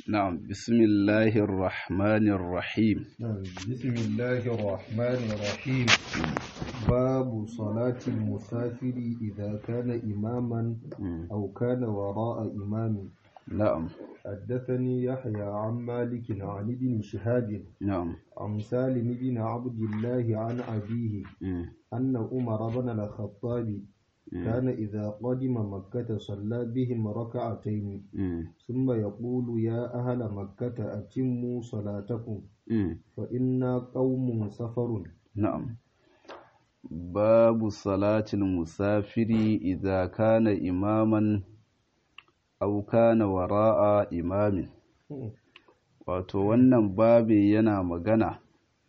نعم بسم الله الرحمن الرحيم نعم بسم الله الرحمن الرحيم باب صلاة المسافر إذا كان إماما أو كان وراء إمام نعم حدثني يحيى عن مالك عن ابن شهاب نعم عن سالم بن عبد الله عن أبيه مم. أن عمر بن الخطاب كان إذا قدم مكة صلى بهم ركعتين مم. ثم يقول يا أهل مكة أتموا صلاتكم مم. فإنا قوم سفر نعم باب صلاة المسافر إذا كان إماما أو كان وراء إمام wato wannan babi yana magana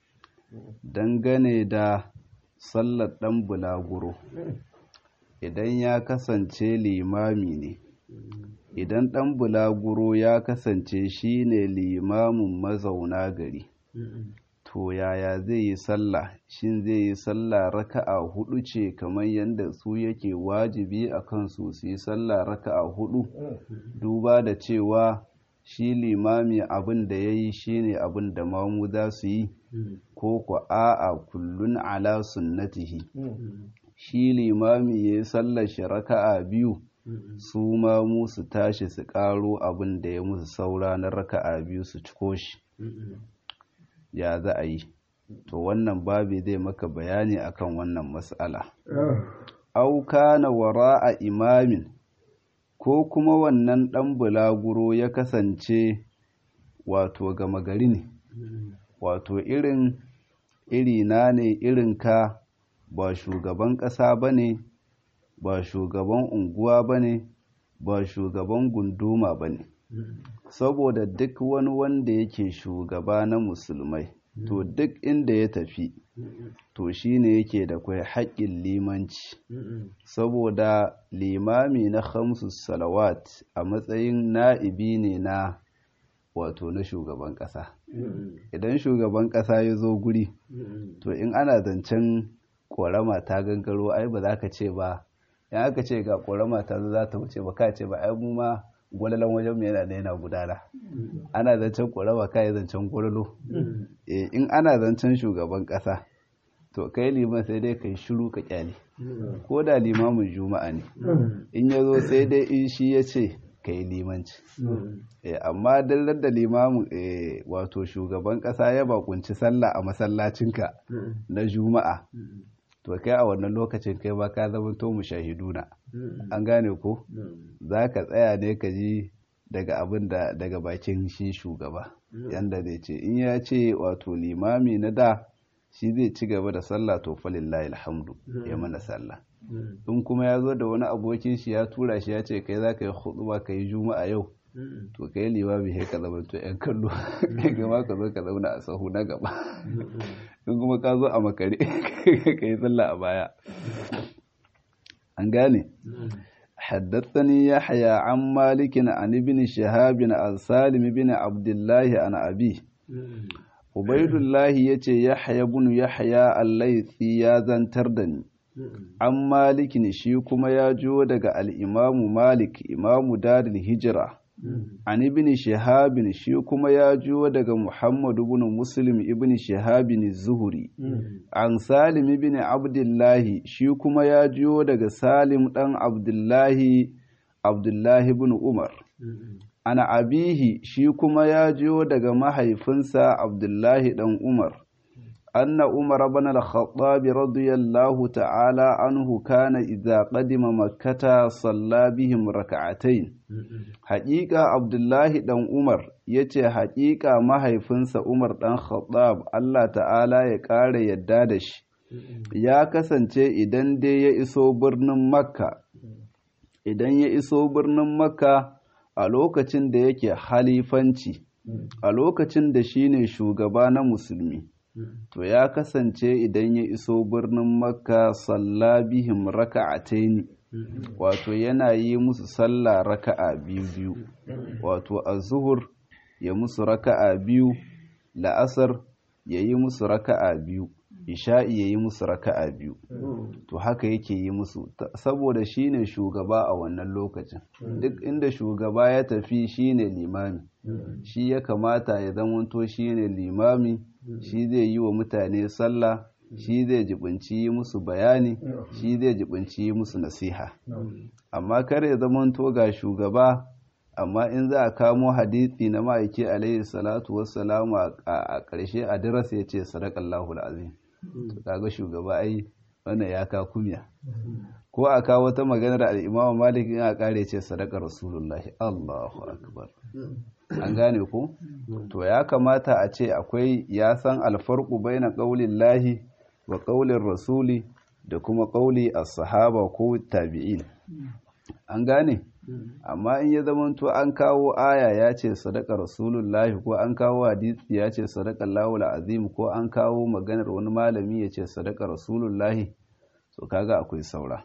dangane da sallar ɗan bulaguro idan ya kasance limami ne idan ɗan bulaguro ya kasance shine limamin mazauna gari to yaya zai yi sallah shin zai yi sallah raka'a hudu ce kamar yadda su yake wajibi a kansu su yi sallah raka'a hudu duba da cewa shi limami abin da ya yi shine abin da mamu za su yi ko ku a'a kullun ala sunnatihi shi limami ya yi sallar shi raka'a biyu su mamu su tashi su karo abin da ya musu saura na raka'a biyu su ciko shi ya za a yi to wannan babi zai maka bayani akan wannan matsala auka na wara a imamin ko kuma wannan ɗan bulaguro ya kasance wato gama gari ne wato irin irina ne irin ka ba shugaban ƙasa ba ne ba shugaban unguwa ba ne ba shugaban gunduma ba ne saboda duk wani wanda yake shugaba na musulmai to duk inda ya tafi to shine yake da kwai haƙƙin limanci saboda limami na khamsu salawat a matsayin na'ibi ne na wato na shugaban ƙasa idan shugaban ƙasa ya zo guri to in ana zancen ƙorama ta gangaro ai ba za ka ce ba in aka ce ga ƙorama ta za ta wuce ba ka ce ba ai mu ma gwalalan wajen mu yana da yana gudana ana zancen ƙorama ka yi zancen gwalalo in ana zancen shugaban ƙasa to kai liman sai dai kai shiru ka kyale ko da limamin juma'a ne in ya zo sai dai in shi ya ce ka yi limanci amma dallar da limamin wato shugaban ƙasa ya bakunci sallah a masallacinka na juma'a to kai a wannan lokacin kai ba ka zama to mu shahiduna an gane ko za ka tsaya ne ka ji daga abin da daga bakin shi shugaba yanda zai ce in ya ce wato limami na da shi zai ci gaba da sallah to falillahi alhamdu ya mana sallah in kuma ya zo da wani abokin shi ya tura shi ya ce kai za ka yi hutuba ka yi juma'a yau to kai limami sai ka zama to yan kallo kai gama ka zo ka zauna a sahu na gaba in kuma ka zo a makare ka yi sallah a baya an gane حدثني يحيى عن مالك عن ابن شهاب عن سالم بن عبد الله عن أبيه عبيد الله يتي يحيى بن يحيى الليثي يا زنتر دني عن مالك شي كما يا جو daga al-Imam Malik Imam Darul Hijra an ibn Shihab shi kuma ya jo daga Muhammad ibn Muslim ibn Shihab az-Zuhri an Salim ibn Abdullah shi kuma ya jo daga Salim dan Abdullah Abdullah ibn Umar ana abihi shi kuma ya jiyo daga mahaifinsa abdullahi dan umar anna umar ibn al-khattab radiyallahu ta'ala anhu kana idza qadima makkata salla bihim rak'atayn haqiqa abdullahi dan umar yace haqiqa mahaifinsa umar dan khattab Allah ta'ala ya kare yadda da shi ya kasance idan dai ya iso birnin makka idan ya iso birnin makka a lokacin da yake halifanci a lokacin da shine shugaba na musulmi to ya kasance idan ya iso birnin makka salla bihim raka'ataini wato yana yi musu sallah raka'a biyu biyu wato az-zuhur ya musu raka'a biyu la'asar ya yi musu raka'a biyu isha'i ya yi musu raka'a biyu to haka yake yi musu saboda shine shugaba a wannan lokacin duk inda shugaba ya tafi shine limami shi ya kamata ya zamanto shine limami shi zai yi wa mutane sallah shi zai jibinci yi musu bayani shi zai jibinci yi musu nasiha amma kar ya zamanto ga shugaba amma in za a kamo hadisi na ma'aiki alaihi salatu wassalamu a ƙarshe a darasa ya ce sadakallahu azim kaga shugaba ai wannan ya ka kumya ko a kawo wata maganar al'imamu malik in a kare ce sadaka rasulullahi allahu akbar an gane ko to ya kamata a ce akwai ya san alfarku baina qaulin lahi wa qaulin rasuli da kuma qauli as-sahaba ko tabi'in an gane amma in ya zamanto an kawo aya ya ce sadaka rasulullahi ko an kawo hadisi ya ce sadaka lawul azim ko an kawo maganar wani malami ya ce sadaka rasulullahi so kaga akwai saura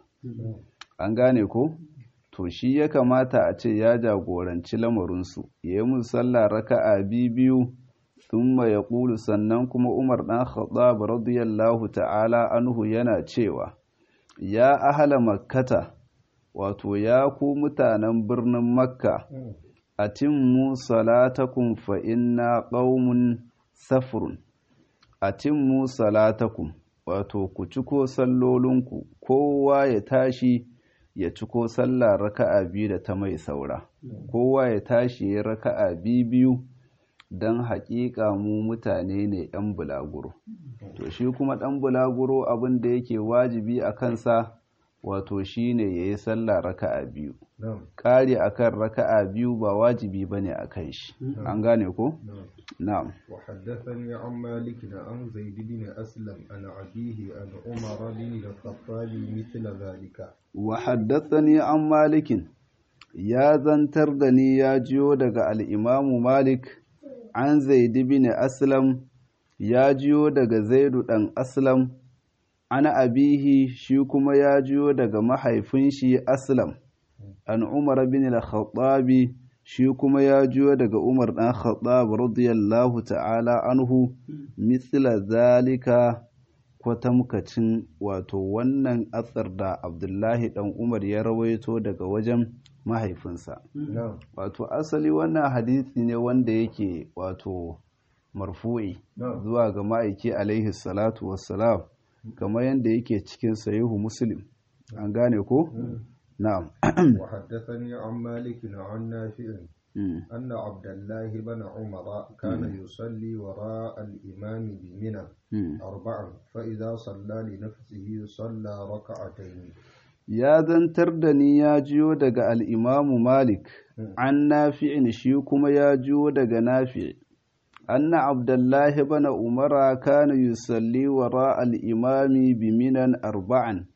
an gane ko to shi ya kamata a ce ya jagoranci lamarinsu ya yi musalla raka'a biyu thumma ya ƙulu sannan kuma umar ɗan khattab radiyallahu ta'ala anhu yana cewa ya ahala makkata wato ya ku mutanen birnin makka a timmu salatakum fa inna qaumun safrun a timmu salatakum wato ku ciko sallolinku kowa ya tashi ya ciko sallah raka'a biyu da ta mai saura kowa ya tashi ya raka'a biyu don haƙiƙa mu mutane ne 'yan bulaguro to shi kuma ɗan bulaguro abin da yake wajibi a kansa wato shine ya yi sallah raka'a biyu ƙari akan raka'a biyu ba wajibi ba ne a kan shi an gane ko? na'am وحدثني عن مالك عن زيد بن أسلم عن أبيه عن عمر بن الخطاب مثل ذلك وحدثني عن مالك يا زنتر دني يا جيو daga al-Imam Malik an Zaid bin Aslam ya jiyo daga Zaidu dan Aslam ana abihi shi kuma ya jiyo daga mahaifin shi Aslam an Umar bin al-Khattabi shi kuma ya jiyo daga Umar ɗan Khattab radiyallahu ta'ala anhu misla zalika kwatamkacin wato wannan atsar da Abdullahi ɗan Umar ya rawaito daga wajen mahaifinsa. Wato asali wannan hadisi ne wanda yake wato marfu'i zuwa ga ma'aiki alaihi salatu wassalam kamar yadda yake cikin sayihu Muslim. An gane ko? نعم وحدثني عن مالك عن نافع أن عبد الله بن عمر كان يصلي وراء الإمام بمنى أربعا فإذا صلى لنفسه صلى ركعتين يا ذنتر دني يا جيو دغ الإمام مالك عن نافع شيكما يا جيو دغ نافع أن عبد الله بن عمر كان يصلي وراء الإمام بمنى أربعا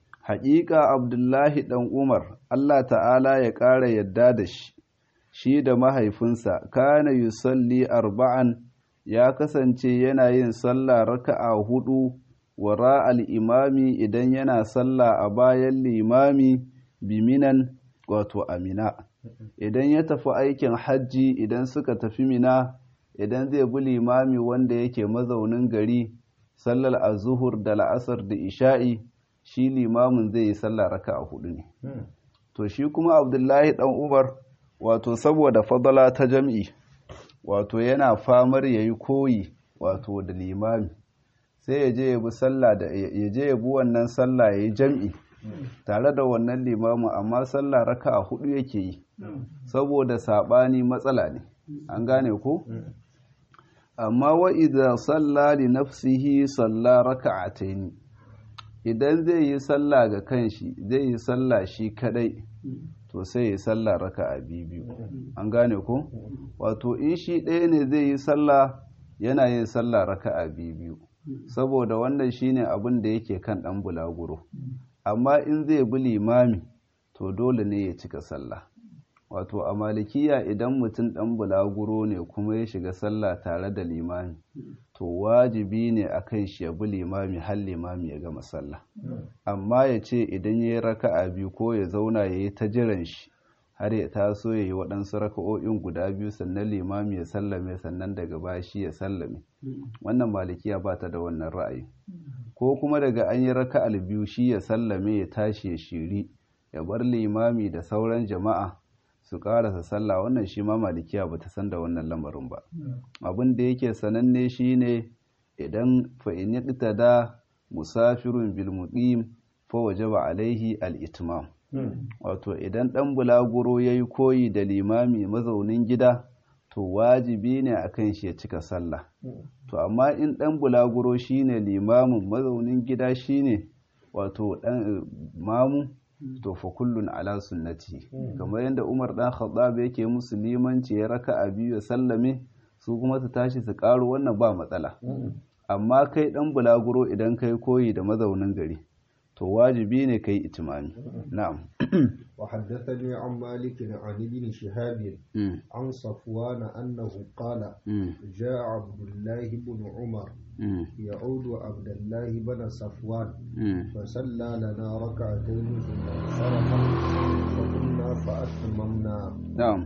haƙiƙa abdullahi ɗan umar allah ta'ala ya ƙara yadda da shi shi da mahaifinsa kana yusalli arba'an ya kasance yana yin sallah raka'a hudu wara al'imami idan yana sallah a bayan limami biminan wato amina idan ya tafi aikin hajji idan suka tafi mina idan zai bi limami wanda yake mazaunin gari sallar azuhur da la'asar da isha'i shi limamin zai yi sallah raka a hudu ne to shi kuma abdullahi dan umar wato saboda fadala ta jam'i wato yana famar ya yi koyi wato da limami sai ya je ya bi sallah da ya je ya bi wannan sallah ya yi jam'i tare da wannan limamin amma sallah raka a hudu yake yi saboda sabani matsala ne an gane ko amma wa idza salla li nafsihi salla raka'ataini idan zai yi sallah ga kanshi zai yi sallah shi kadai to sai ya sallah raka'a biyu an gane ko wato in shi ɗaya ne zai yi sallah yana yin sallah raka'a biyu saboda wannan shine abin da yake kan ɗan bulaguro amma in zai bi limami to dole ne ya cika sallah wato a malikiya idan mutum ɗan bulaguro ne kuma ya shiga sallah tare da limami to wajibi ne a kan shi ya bi limami har limami ya gama sallah amma ya ce idan ya yi raka'a biyu ko ya zauna ya yi ta jiran shi har ya taso ya yi waɗansu raka'o'in guda biyu sannan limami ya sallame sannan daga baya shi ya sallame wannan malikiya ba ta da wannan ra'ayi ko kuma daga an yi raka'al biyu shi ya sallame ya tashi ya shiri ya bar limami da sauran jama'a su karasa sallah wannan shi ma malikiya ba ta san da wannan lamarin ba abin da yake sananne shine idan fa'in da musafirun bil muqim fa wajaba alaihi al-itmam wato idan ɗan bulaguro ya yi koyi da limami mazaunin gida to wajibi ne a kan shi ya cika sallah to amma in ɗan bulaguro shine limamin mazaunin gida shine wato ɗan mamu to fa kullun ala sunnati kamar yadda umar ɗan khattab yake musu limanci ya raka a biyu ya sallame su kuma su tashi su ƙaro wannan ba matsala amma kai ɗan bulaguro idan kai koyi da mazaunin gari to wajibi ne kai itimami na'am وحدثني عن مالك عن ابن شهاب عن صفوان أنه قال جاء عبد الله بن عمر يعود عبد الله بن صفوان فصلى لنا ركعتين ثم انصرف فقمنا فأتممنا نعم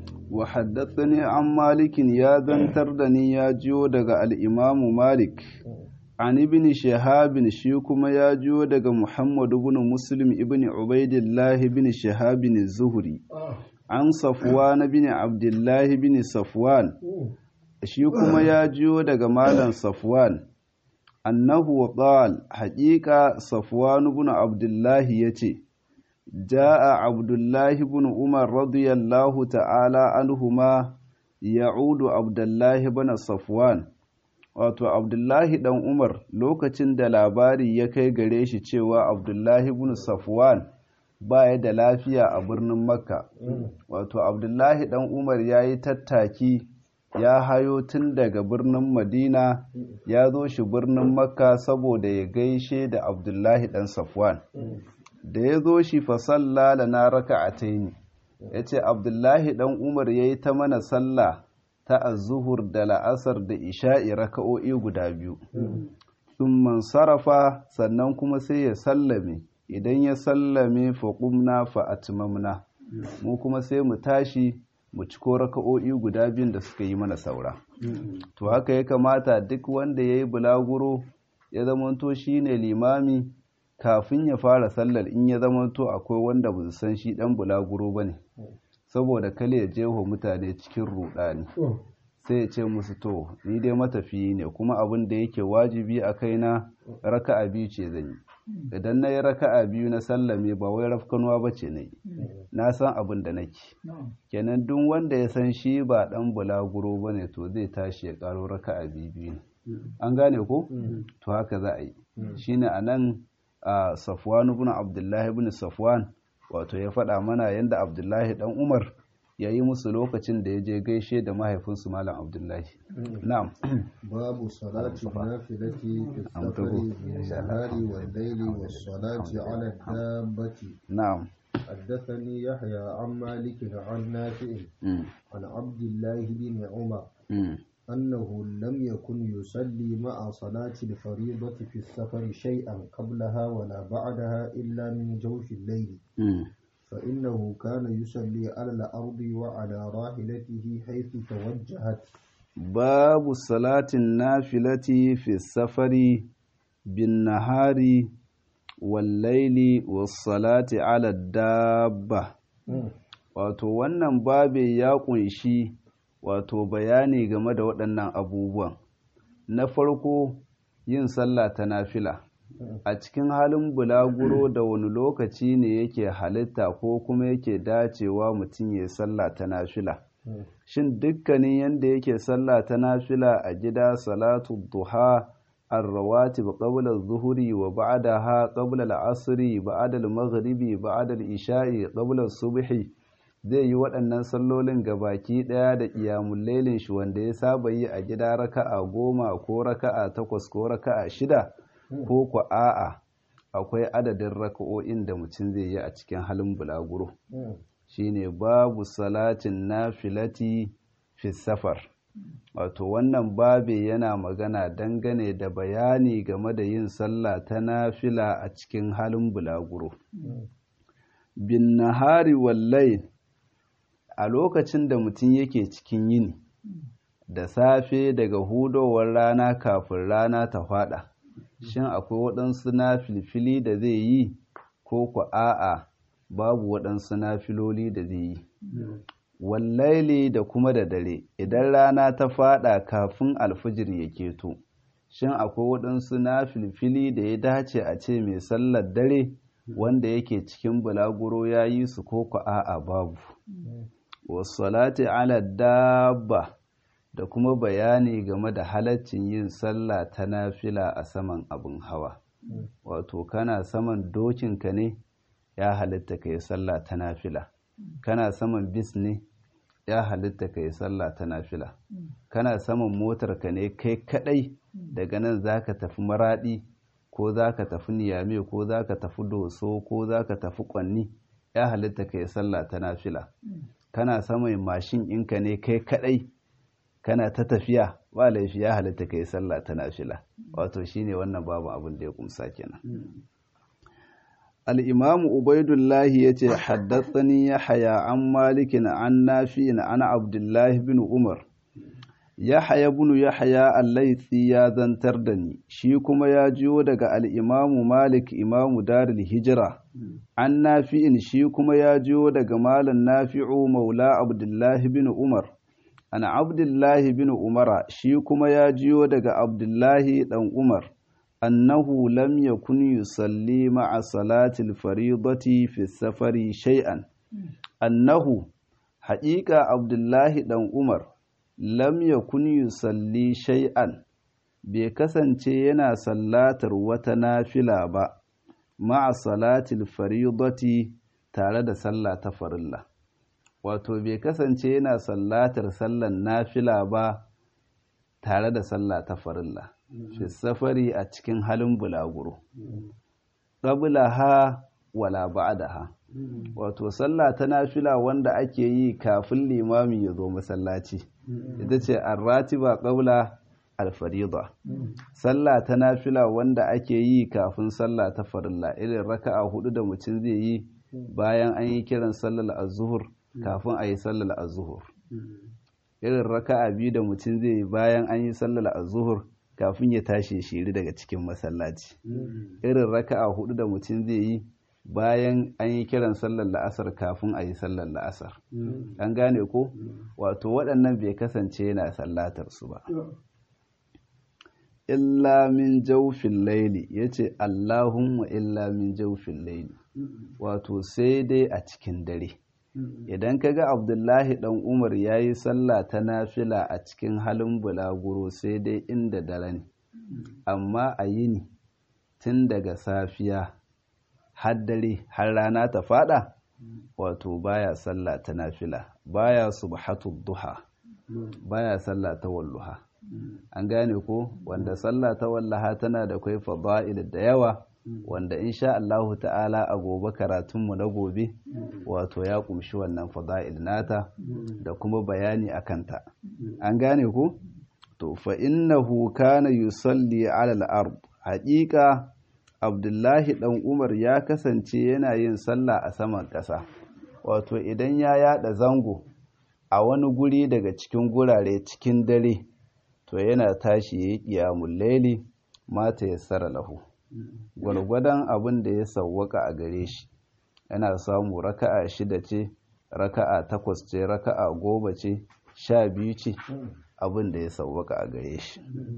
وحدثني عن مالك يا ذنتردني يا جيو دغ الإمام مالك an ibn shahabin shi kuma ya jiyo daga muhammad ibn muslim ibn ubaidillah ibn shahabin zuhri an safwan ibn abdullah ibn safwan shi kuma ya jiyo daga malam safwan annahu qal haqiqa safwan ibn abdullah yace jaa abdullah ibn umar radiyallahu ta'ala anhuma ya'udu abdullah ibn safwan wato abdullahi dan umar lokacin da labari ya kai gare shi cewa abdullahi ibn safwan ba ya da lafiya a birnin makka wato abdullahi dan umar ya yi tattaki ya hayo tun daga birnin madina ya zo shi birnin makka saboda ya gaishe da abdullahi dan safwan da ya zo shi fasalla da na raka'ataini ya ce abdullahi dan umar ya yi ta mana sallah ta azuhur da la'asar da isha'i raka'o'i guda biyu sun sarrafa sannan kuma sai ya sallame idan ya sallame faƙumna fa'atimamna mu kuma sai mu tashi mu ciko raka'o'i guda biyun da suka yi mana saura to haka ya kamata duk wanda ya yi bulaguro ya zamanto shi ne limami kafin ya fara sallar in ya zamanto akwai wanda ba su san shi ɗan bulaguro ba ne saboda kale ya jeho mutane cikin rudani sai ya ce musu to ni dai matafiyi ne kuma abin da yake wajibi a kaina raka'a biyu ce zan yi idan na yi raka'a biyu na sallame ba wai rafkanuwa ba ce na yi na san abin da nake kenan duk wanda ya san shi ba dan bulaguro ba ne to zai tashi ya karo raka'a biyu biyu ne an gane ko to haka za a yi shine a nan a safwan ibn abdullahi ibn safwan wato ya faɗa mana yadda abdullahi dan umar ya yi musu lokacin da ya je gaishe da mahaifinsu malam abdullahi na'am babu salati nafilati fi safari min nahari wal layli was salati ala dabbati na'am حدثني يحيى عن مالك عن نافع عن عبد الله بن عمر أنه لم يكن يصلي مع صلاة الفريضة في السفر شيئا قبلها ولا بعدها إلا من جوف الليل فإنه كان يصلي على الأرض وعلى راحلته حيث توجهت باب صلاة النافلة في السفر بالنهار والليل والصلاة على الدابة wato wannan babe ya kunshi wato bayani game da waɗannan abubuwan na farko yin sallah ta nafila a cikin halin bulaguro da wani lokaci ne yake halitta ko kuma yake dacewa mutum ya sallah ta nafila shin dukkanin yadda yake sallah ta nafila a gida salatu duha الرواتب قبل الظهر وبعدها قبل العصر بعد المغرب بعد العشاء قبل الصبح zai yi waɗannan sallolin gabaki ɗaya da ƙiyamun lailin shi wanda ya saba yi a gida raka'a goma ko raka'a takwas ko raka'a shida ko ku a'a akwai adadin raka'o'in da mutum zai yi a cikin halin bulaguro shine babu salatin nafilati fi safar wato wannan babe yana magana dangane da bayani game da yin sallah ta nafila a cikin halin bulaguro bin nahari wallai a lokacin da mutum yake cikin yini da safe daga hudowar rana kafin rana ta fada shin akwai waɗansu na filfili da zai yi ko ku a'a babu waɗansu na filoli da zai yi wallaili da kuma da dare idan rana ta fada kafin alfijir ya keto shin akwai waɗansu na filfili da ya dace a ce mai sallar dare wanda yake cikin bulaguro ya yi su ko ku a'a babu wasalati ala dabba da kuma bayani game da halaccin yin sallah ta nafila a saman abin hawa wato kana saman dokinka ne ya halitta ka yi sallah ta nafila kana saman bis ne ya halitta ka yi sallah ta nafila kana saman motarka ne kai kadai daga nan zaka tafi maradi ko zaka tafi niyame ko zaka tafi doso ko zaka tafi kwanni ya halitta ka yi sallah ta nafila kana saman mashin ɗinka ne kai kadai kana ta tafiya ba laifi ya halitta ka yi sallah ta nafila wato shine wannan babu abin da ya kumsa kenan الإمام عبيد الله يتي حدثني يحيى عن مالك عن نافع عن عبد الله بن عمر يحيى بن يحيى الليثي يا زنتر دني shi kuma ya jiyo daga al-Imam Malik Imam Darul Hijra an Nafi'in shi kuma ya jiyo daga Malam Nafi'u Maula Abdullah bin Umar ana Abdullah bin Umara shi kuma ya jiyo daga Abdullah dan Umar أنه لم يكن يصلي مع صلاة الفريضة في السفر شيئا أنه حقيقة عبد الله دان عمر لم يكن يصلي شيئا bai kasance yana sallatar wata nafila ba ma'a salatil faridati tare da sallah ta farilla wato bai kasance yana sallatar sallan nafila ba tare da sallah ta farilla fi safari a cikin halin bulaguro ha wala ha. wato sallah ta nafila wanda ake yi kafin limami ya zo masallaci ita ce arratiba qabla alfarida sallah ta nafila wanda ake yi kafin sallah ta farilla irin raka'a hudu da mutum zai yi bayan an yi kiran sallar az-zuhur kafin a yi sallar az-zuhur irin raka'a biyu da mutum zai yi bayan an yi sallar az-zuhur kafin ya tashi shiri daga cikin masallaci irin raka'a hudu da mutum zai yi bayan an yi kiran sallar la'asar kafin a yi sallar la'asar an gane ko wato waɗannan bai kasance yana sallatar su ba illa min jaufin laili ya ce allahumma illa min jaufin laili wato sai dai a cikin dare idan ka ga abdullahi dan umar ya yi sallah ta nafila a cikin halin bulaguro sai dai inda dare ne amma a yini tun daga safiya har dare har rana ta fada wato baya sallah ta nafila baya subhatud duha baya sallah ta walluha an gane ko wanda sallah ta wallaha tana da kai fada'il da yawa wanda insha Allahu ta'ala a gobe karatunmu na gobe wato ya kumshi wannan fada'il nata da kuma bayani a kanta an gane ku to fa innahu kana yusalli ala al-ard haqiqa Abdullahi dan Umar ya kasance yana yin sallah a saman ƙasa wato idan ya yada zango a wani guri daga cikin gurare cikin dare to yana tashi yayi qiyamul layli mata yassara lahu gwargwadon abin da ya sauwaka a gare shi yana samu raka'a shida ce raka'a takwas ce raka'a goma ce sha biyu ce abin da ya sauwaka a gare shi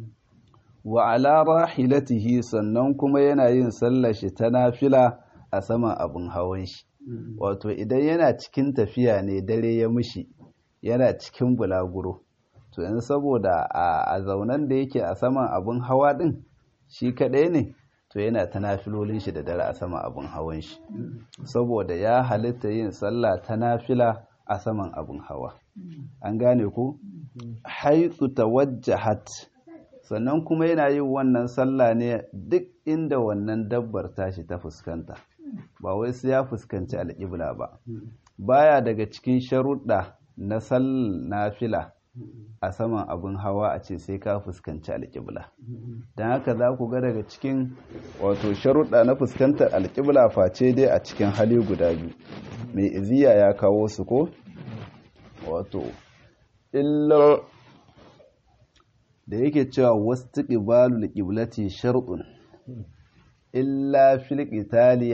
wa ala rahilatihi sannan kuma yana yin sallar shi ta nafila a saman abin hawan shi wato idan yana cikin tafiya ne dare ya mushi yana cikin bulaguro to yanzu saboda a zaunan da yake a saman abin hawa din shi kaɗai ne to yana ta nafilolin shi da dare a sama abin hawan shi saboda ya halitta yin sallah ta nafila a saman abin hawa an gane ku haitsu tawajjahat sannan kuma yana yin wannan sallah ne duk inda wannan dabbar tashi ta fuskanta ba wai sai ya fuskanci alƙibla ba baya daga cikin sharuɗa na sallar nafila a saman abin hawa a ce sai ka fuskanci alƙibla don haka za ku ga daga cikin wato sharuɗa na fuskantar alƙibla face dai a cikin hali guda biyu mai iziya ya kawo su ko wato illa da yake cewa wasu ƙibalul ƙiblati sharɗun illa fil qitali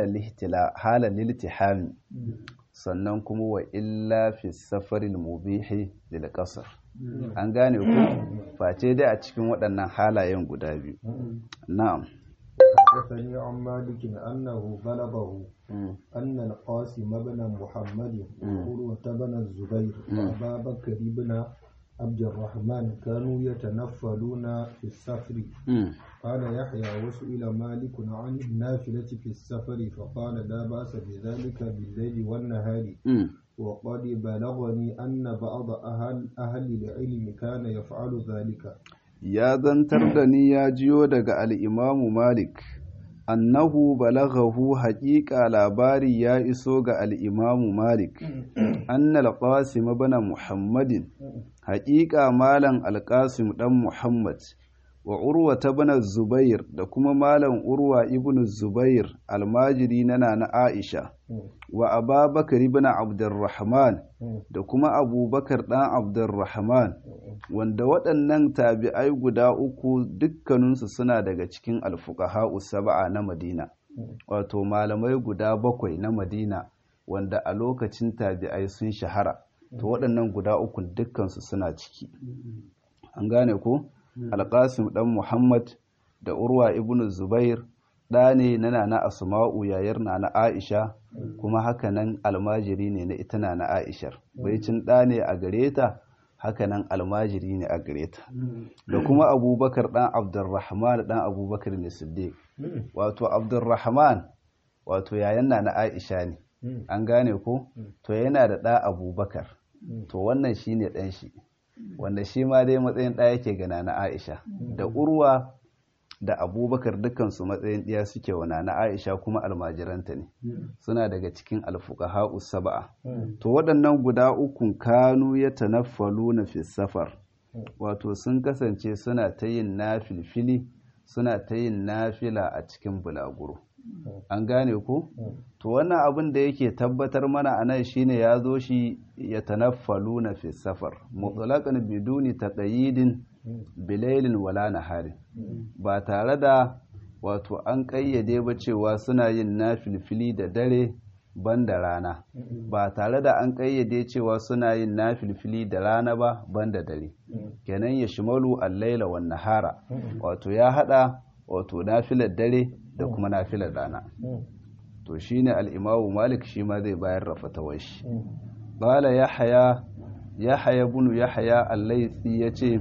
hala liltihami sannan kuma wa illa fi safaril mubihi lil qasr an gane ku face dai a cikin waɗannan halayen guda biyu na'am حدثني عن مالك أنه بلغه أن القاسم بن محمد وعروة بن الزبير وأبا بكر بن عبد الرحمن كانوا يتنفلون في السفر قال يحيى وسئل مالك عن النافلة في السفر فقال لا بأس بذلك بالليل والنهار وقد بلغني أن بعض أهل, أهل العلم كان يفعل ذلك ya zantar da ni ya jiyo daga al'imamu Malik, annahu balaghahu haƙiƙa labari ya iso ga al'imamu Malik, annal qasim bana Muhammadin, haƙiƙa malam alƙasim ɗan Muhammad, wa urwa ta bana Zubair da kuma malam urwa ibn Zubair almajiri na na Aisha, wa ababakar ibn Abdurrahman da kuma abubakar ɗan Abdurrahman. wanda waɗannan tabi'ai guda uku dukkaninsu suna daga cikin alfuqaha'u saba'a na Madina wato malamai guda bakwai na Madina wanda a lokacin tabi'ai sun shahara to waɗannan guda uku dukkansu suna ciki an gane ko alƙasim ɗan Muhammad da Urwa ibn Zubair ɗa ne na nana Asma'u yayar na Aisha kuma haka nan almajiri ne na ita na Aishar baicin ɗa ne a gare ta hakanan almajiri ne a gare ta da kuma abubakar dan abdurrahman dan abubakar ne siddiq wato abdurrahman wato yayan na na aisha ne an gane ko to yana da ɗa abubakar to wannan shine ɗan shi wanda shi ma dai matsayin ɗa yake gana na aisha da urwa da abubakar dukansu matsayin ɗiya suke wana na aisha kuma almajiranta ne suna daga cikin alfuqaha saba'a to waɗannan guda ukun kanu ya tanaffalu na fi safar wato sun kasance suna ta yin nafilfili suna ta yin nafila a cikin bulaguro an gane ko to wannan abin da yake tabbatar mana a nan shine ya zo shi ya tanaffalu na fi safar mutlaqan biduni taqayidin bilailin wala naharin ba tare da wato an ƙayyade ba cewa suna yin nafilfili da dare ban da rana ba tare da an ƙayyade cewa suna yin nafilfili da rana ba ban da dare kenan ya shimalu allaila wan nahara wato ya hada wato nafilar dare da kuma nafilar rana to shine al-imamu malik shi ma zai bayar da fatawar shi qala yahya yahya ibn yahya al-laythi yace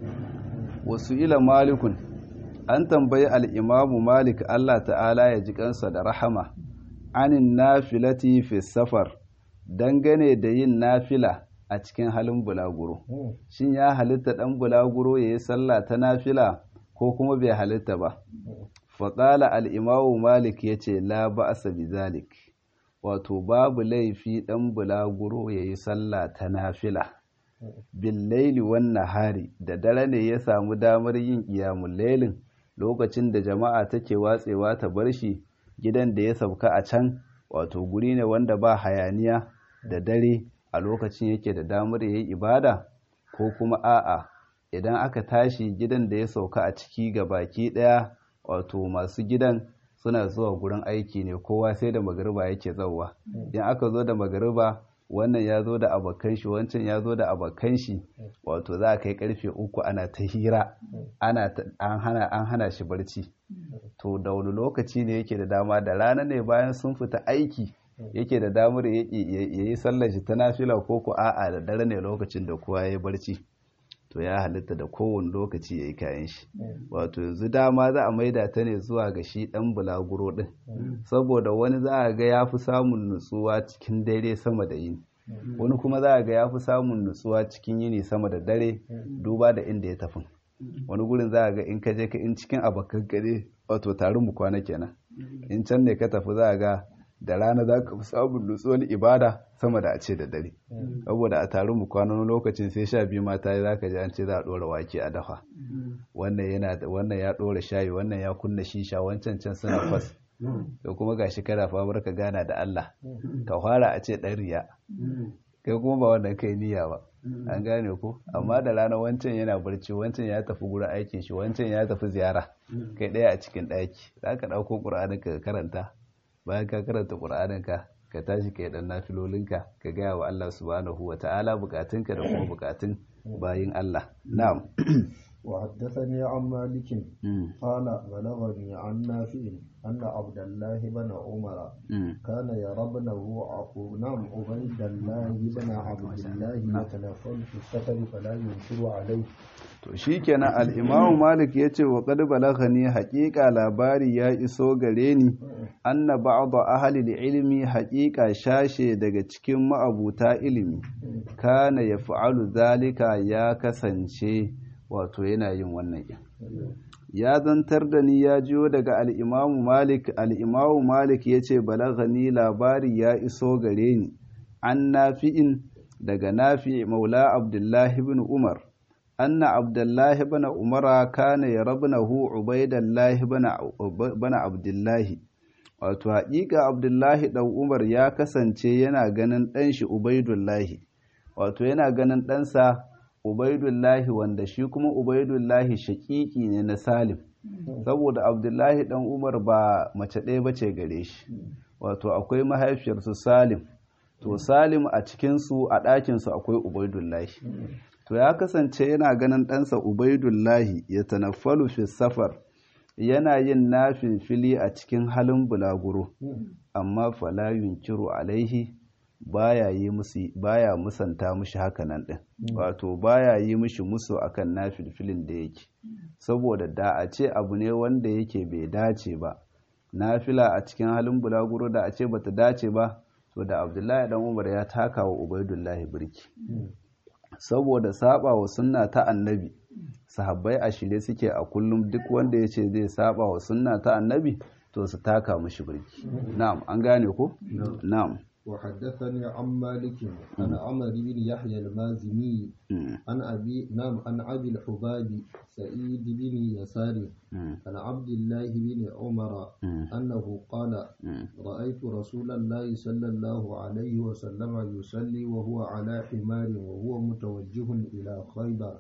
wasu ila malikun an tambayi al'imamu malik Allah ta'ala ya ji kansa da rahama anin nafilati fi safar dangane da yin nafila a cikin halin bulaguro shin ya halitta ɗan bulaguro ya yi sallah ta nafila ko kuma bai halitta ba faƙala al'imamu malik ya ce la ba'asa bi zalik wato babu laifi ɗan bulaguro ya yi sallah ta nafila billaili wannan hari da dare ne ya samu damar yin ƙiyamun lailin lokacin da jama'a take watsewa ta bar shi gidan da ya sauka a can wato guri ne wanda ba hayaniya da dare a lokacin yake da damar ya yi ibada ko kuma a'a idan aka tashi gidan da ya sauka a ciki ga baki ɗaya wato masu gidan suna zuwa gurin aiki ne kowa sai da magariba yake zauwa in aka zo da magariba wannan ya zo da abokan shi wancan ya zo da abokan shi wato za a kai karfe uku ana ta hira ana an hana an hana shi barci to da wani lokaci ne yake da dama da rana ne bayan sun fita aiki yake da damar ya yi sallar shi ta nafila ko ko a'a da dare ne lokacin da kowa ya yi barci to ya halitta da kowane lokaci ya yi kayan shi wato yanzu dama za a maida ta ne zuwa ga shi ɗan bulaguro ɗin saboda wani za a ga ya fi samun nutsuwa cikin dare sama da yini wani kuma za a ga ya fi samun nutsuwa cikin yini sama da dare duba da inda ya tafi wani gurin za a ga in ka je ka in cikin abokan gare wato tarin mu kwana kenan in can ne ka tafi za a ga da rana za ka fi samun nutsuwar ibada sama da a ce da dare saboda a taron mu kwanan lokacin sai sha biyu mata za ka ji an ce za a ɗora wake a dafa wannan yana wannan ya ɗora shayi wannan ya kunna shisha wancan can suna fas da kuma gashi kana famar ka gana da Allah ka fara a ce ɗan riya kai kuma ba wanda kai niyya ba an gane ko amma da rana wancan yana barci wancan ya tafi gurin aikin shi wancan ya tafi ziyara kai ɗaya a cikin ɗaki za ka ɗauko ƙur'anin ka karanta bayan ka karanta ƙur'anin ka ka tashi ka yi ɗan nafilolinka ka gaya wa Allah subhanahu wa ta'ala bukatunka da kuma bukatun bayin Allah na'am وحدثني عن مالك قال بلغني عن نافع أن عبد الله بن عمر كان يرى ابنه نعم عبيد الله بن عبد الله يتنفل في السفر فلا ينكر عليه to shikenan al-Imam Malik yace wa qad balaghani haqiqa labari ya iso gare ni anna ba'd ahli ilmi haqiqa shashe daga cikin ma'abuta ilimi kana yaf'alu zalika ya kasance wato yana yin wannan yin ya zantar da ni ya jiyo daga al'imamu malik al'imamu malik ya ce balagani labari ya iso gare ni an nafi'in daga nafi maula abdullahi bin umar anna abdullahi bin umara kana ya rabnahu ubaidallahi bana abdullahi wato haƙiƙa abdullahi ɗan umar ya kasance yana ganin ɗanshi ubaidullahi wato yana ganin ɗansa Ubaidullahi wanda shi kuma Ubaidullahi shaƙiƙi ne na Salim saboda Abdullahi ɗan Umar ba mace ɗaya bace gare shi wato akwai mahaifiyarsu Salim to Salim a cikinsu a ɗakinsu akwai Ubaidullahi to ya kasance yana ganin ɗansa Ubaidullahi ya tanaffalu fi safar yana yin nafilfili a cikin halin bulaguro amma fala yunkiru alaihi baya yi musu baya musanta mushi hakanan din wato baya yi mushi musu akan nafilfilin da yake saboda da a ce abu ne wanda yake bai dace ba nafila a cikin halin bulaguro da a ce bata dace ba to da abdullahi dan umar ya taka wa ubaidullahi birki saboda saba wa sunna ta annabi sahabbai a shirye suke a kullum duk wanda ya ce zai saba wa sunna ta annabi to su taka mushi birki na'am an gane ko na'am وحدثني عن مالك عن عمر بن يحيى المازني عن أبي نعم عن أبي الحباب سعيد بن يسار عن عبد الله بن عمر أنه قال رأيت رسول الله صلى الله عليه وسلم يصلي وهو على حمار وهو متوجه إلى خيبر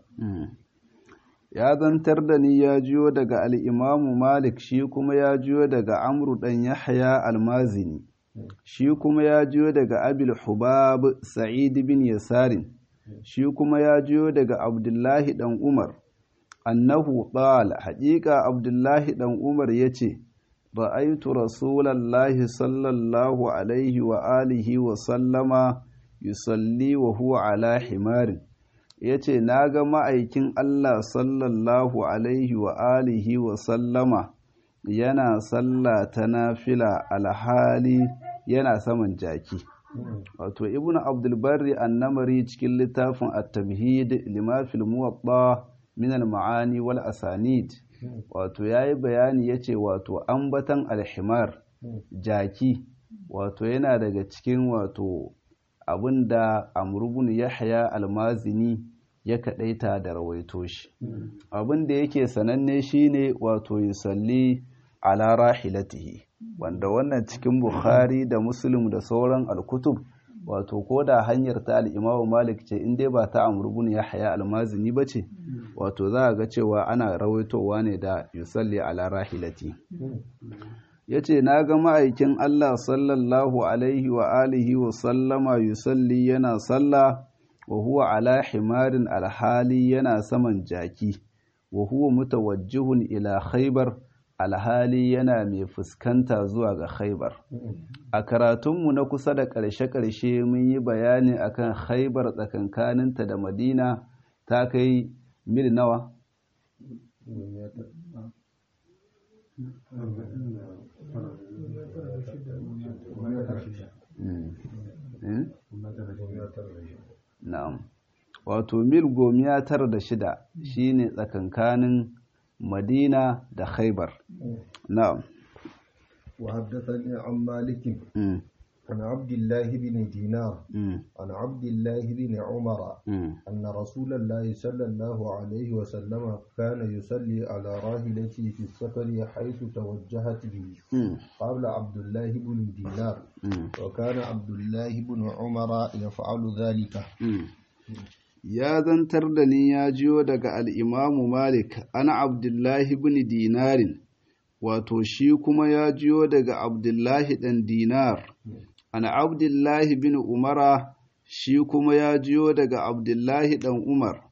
ya zantar da ni ya jiyo daga al'imamu malik shi kuma ya jiyo daga amru ɗan yahya almazini shi kuma ya jiyo daga abil hubab sa'id bin yasarin shi kuma ya jiyo daga abdullahi dan umar annahu qala haƙiƙa abdullahi dan umar yace ra'aytu rasulallahi sallallahu alaihi wa alihi wa sallama yusalli wa huwa ala himarin yace naga ma'aikin Allah sallallahu alaihi wa alihi wa sallama yana sallah ta nafila alhali yana saman jaki wato ibn abdulbarri annamari cikin littafin at-tamhid lima fil muwatta min al-ma'ani wal asanid wato yayi bayani yace wato ambatan alhimar jaki wato yana daga cikin wato abinda amr yahya almazini ya kadaita da rawaito shi abinda yake sananne shine wato yusalli ala rahilatihi wanda wannan cikin bukhari da muslim da sauran alkutub wato ko da hanyar ta al'imamu malik ce in dai ba ta amurbin ya haya almazini ba ce wato za a ga cewa ana rawaitowa ne da yusalli ala rahilati ya ce na ga ma'aikin allah sallallahu alaihi wa alihi wa sallama yusalli yana sallah wa huwa ala himarin alhali yana saman jaki wa huwa mutawajjihun ila khaybar alhali yana mai fuskanta zuwa ga khaibar a karatunmu na kusa da ƙarshe-ƙarshe mun yi bayani akan khaibar tsakankaninta da madina ta kai mil nawa na'am wato mil gomiya tara da shida shine tsakankanin مدينة دا خيبر نعم وحدثني عن مالك عن عبد الله بن دينار مم. عن عبد الله بن عمر مم. أن رسول الله صلى الله عليه وسلم كان يصلي على راحلته في السفر حيث توجهت به مم. قال عبد الله بن دينار مم. وكان عبد الله بن عمر يفعل ذلك Mm. Ya zantar da ni ya jiyo daga al'imamu Malik, ana Abdullahi bin Dinarin, wato shi kuma ya jiyo daga Abdullahi ɗan Dinar, ana Abdullahi bin Umara, shi kuma ya jiyo daga Abdullahi ɗan Umar.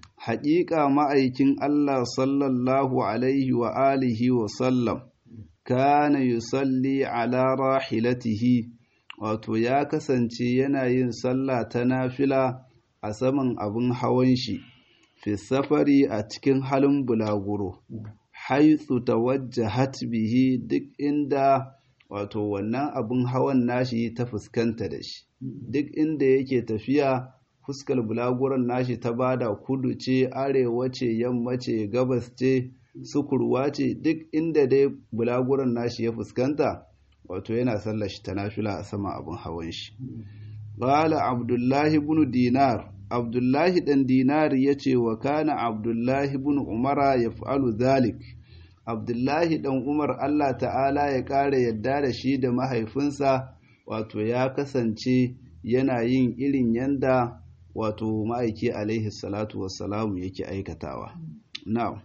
Haƙiƙa ma'aikin Allah sallallahu Alaihi wa alihi wa sallam, kana yusalli ala rahilatihi. wato ya kasance yana yin sallah ta nafila a saman abin hawan shi fi safari a cikin halin bulaguro haitsu tawajjahat bihi duk inda wato wannan abin hawan nashi ta fuskanta da shi duk inda yake tafiya fuskar bulaguron nashi ta bada kudu ce arewa ce yamma ce gabas ce sukurwa ce duk inda dai bulaguron nashi ya fuskanta wato yana sallar shi ta nafila a sama abin hawan shi qala abdullahi ibn dinar abdullahi dan dinar yace wa kana abdullahi ibn umara yaf'alu dhalik abdullahi dan umar Allah ta'ala ya kare yadda da shi da mahaifinsa wato ya kasance yana yin irin yanda wato ma'aiki alaihi salatu wassalamu yake aikatawa na'am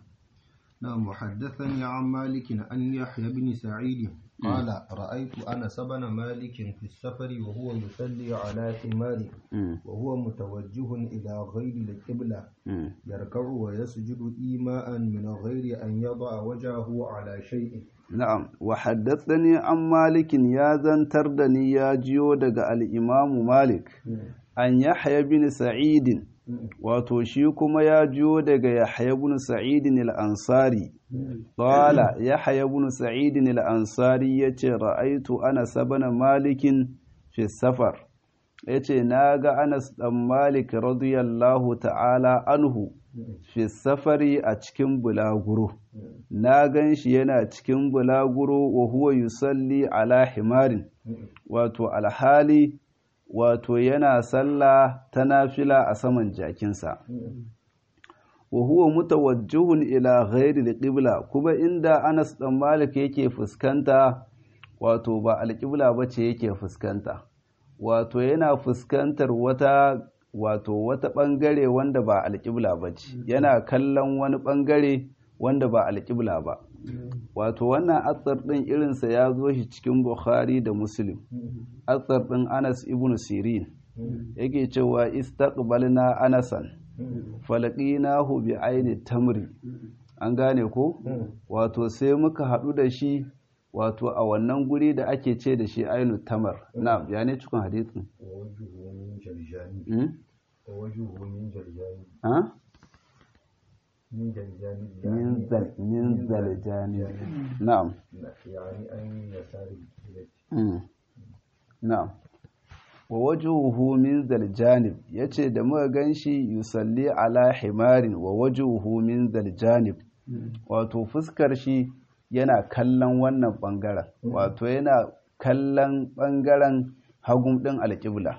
نعم وحدثني عن مالك أن يحيى بن سعيد قال رأيت أنس بن مالك في السفر وهو يصلي على حمار وهو متوجه إلى غير القبلة يركع ويسجد إيماء من غير أن يضع وجهه على شيء Na'am, wa haddathani an malikin ya zantar da ni ya jiyo daga al'imamu Malik, an Yahya bin Sa'idin, wato shi kuma ya jiyo daga Yahya bin Sa'idin al'ansari. Ƙwala, Yahya bin Sa'idin al'ansari ya ce, Ra'aitu ana sabana malikin fi safar. Ya ce, Na ga Anas ɗan Malik radiyallahu ta'ala anhu. fi safari a cikin bulaguro na gan shi yana cikin bulaguro wa huwa yusalli ala himarin wato alhali wato yana sallah ta nafila a saman jakinsa wa huwa mutawajjihun ila ghairi alqibla kuma inda Anas dan Malik yake fuskanta wato ba alqibla bace yake fuskanta wato yana fuskantar wata wato wata ɓangare wanda ba alƙibla ba ce yana kallon wani ɓangare wanda ba alƙibla ba wato wannan atsar ɗin irinsa ya zo shi cikin bukhari da muslim atsar ɗin anas ibn sirin yake cewa istaqbalna anasan falaqinahu bi aini tamri an gane ko wato sai muka haɗu da shi wato a wannan guri da ake ce da shi ainu tamar na ya ne cikin hadisin ووجهه من جرجان ha من جرجان min zal min zaljani na'am يعني أن يسار الجبلة Mm. na'am wa wajuhu min zaljanib yace da muka ganshi yusalli ala himarin wa wajuhu min zaljanib wato fuskar shi yana kallon wannan bangaren wato yana kallon bangaren hagun din alƙibla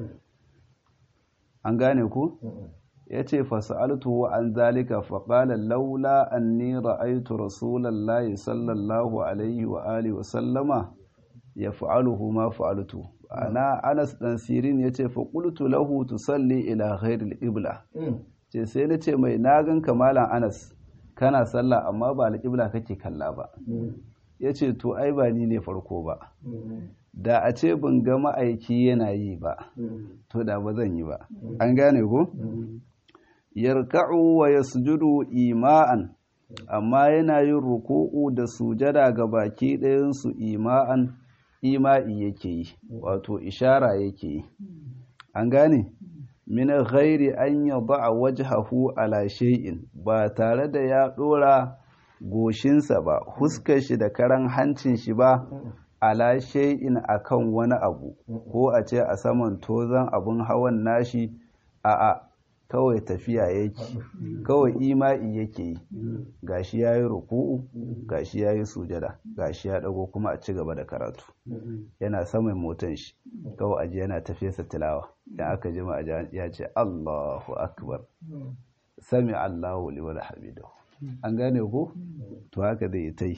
an gane ku yace fas'altuhu an zalika faqala laula anni ra'aytu rasulallahi sallallahu alaihi wa alihi wa sallama yaf'aluhu ma fa'altu ana Anas dan Sirin yace fa qultu lahu tusalli ila ghairi al-qibla ce sai na ce mai na gan kamalan Anas kana sallah amma ba al-qibla kake kalla ba yace to ai ba ni ne farko ba da a ce ban ga ma'aiki yana yi ba to da ba zan yi ba an gane ko yarka'u wa yasjudu ima'an amma yana yin ruku'u da sujada ga baki ɗayansu ima'an ima'i yake yi wato ishara yake yi an gane min ghairi an yada wajhahu ala shay'in ba tare da ya ɗora goshinsa ba huskar shi da karan hancin shi ba ala shay'in akan wani abu ko a ce a saman tozan abun hawan nashi a'a kawai tafiya yake kawai ima'i yake yi gashi ya yi ruku'u gashi ya yi sujada gashi ya dago kuma a ci gaba da karatu yana saman motan shi kawai aji yana tafesa tilawa idan aka jima a ya ce Allahu akbar sami Allahu liman hamidahu an gane ko to haka zai ta yi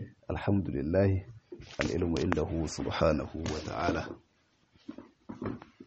alhamdulillah al'ilmu indahu subhanahu wa ta'ala